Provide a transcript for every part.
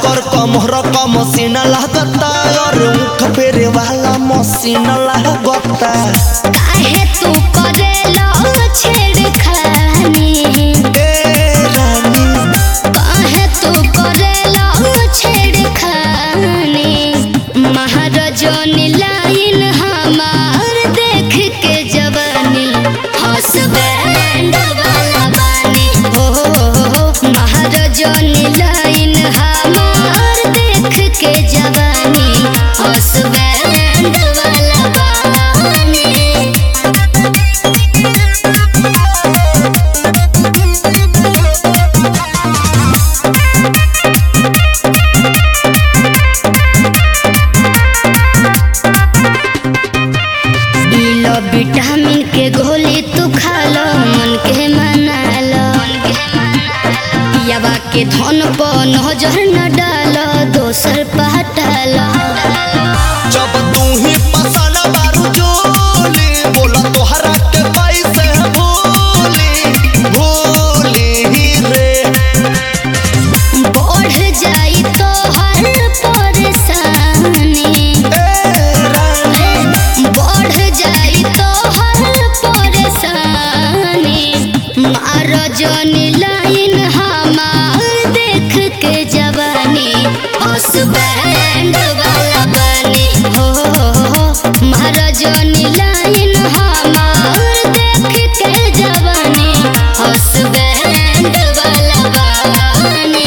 कर कमर क मशीन लागता और मुख फेरे वाला मशीन लागता काहे तू करेला छेड़खानी ए रानी काहे तू करेला छेड़खानी महाराजनी लाइन हमार देख के जवानी हसबैंड वाला बानी हो महाराजनी लाइन हमार देख के जवानी हसबैंड वाला बानी लो विटामिन के गोली तू खा लो मन के मना लो यावा के धन पर नजर न डालो दोसर पहटा लो जब तू ही पसंद बारू जोली बोला तोहरा के कैसे भूली भूली रे बढ़ जाई तो हर परेशानी ए रानी बढ़ जाई तो हर परेशानी मारो जनी लाइन हमार देख के जवानी हसबैंड वाला बनी हो मारो जनी लाइन हमार देख के जवानी हसबैंड वाला बनी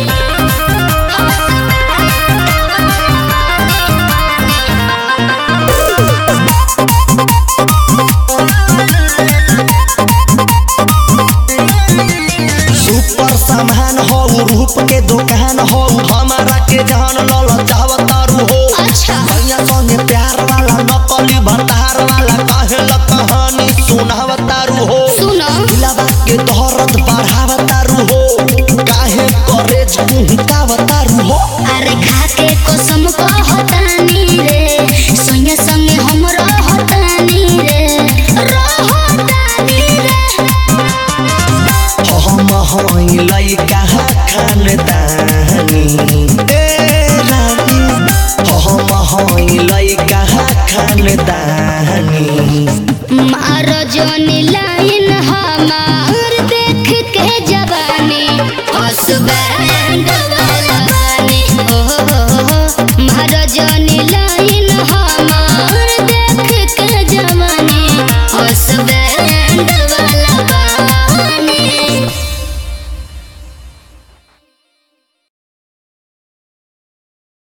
सुपर सामान हो रूप के दुकान हो हमारा के जान लल चाहतारू हो अच्छा। भैया संगे प्यार वाला नकली भतार वाला कहल कहानी सुनावतारू हो सुनो दिलावा के दर्द बढ़ावतारू हो काहे करे झुमकावतारू हो अरे खा के कसम कहता